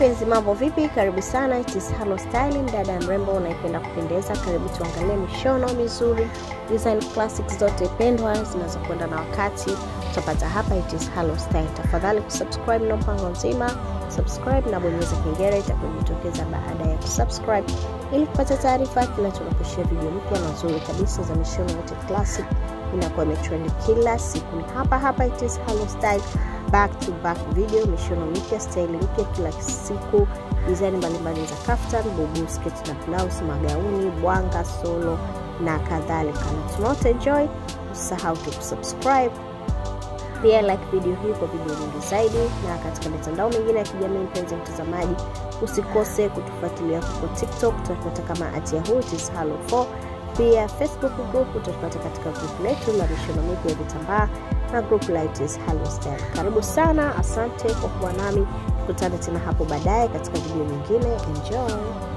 mpenzi, mambo vipi? Karibu sana, it is Halo Styling, dada ya mrembo unaipenda kupendeza. Karibu tuangalie mishono mizuri, design classics zote pendwa zinazokwenda na wakati, utapata hapa it is Halo Style. Tafadhali kusubscribe na mpango mzima, subscribe na bonyeza kengele itakujitokeza baada ya kusubscribe, ili kupata taarifa kila tunaposhia video mpya na nzuri kabisa za mishono yote classic inakuwa imetrend kila siku. Ni hapa hapa it is Halo Style back to back video, mishono mipya, staili mpya kila siku, design mbalimbali za kaftan, bubu, sketi na blouse, magauni, bwanga, solo na kadhalika. Na tunaote enjoy, usisahau tu kusubscribe pia like video hii kwa video nyingi zaidi, na katika mitandao mingine ya kijamii. Mpenzi mtazamaji, usikose kutufuatilia huko TikTok, tutapata kama at yahoo it is halo 4 pia Facebook group utapata katika group letu la mishono mipya ya vitambaa na group la it is Halo Style. Karibu sana, asante kwa kuwa nami, tukutane tena hapo baadaye katika video nyingine. Enjoy.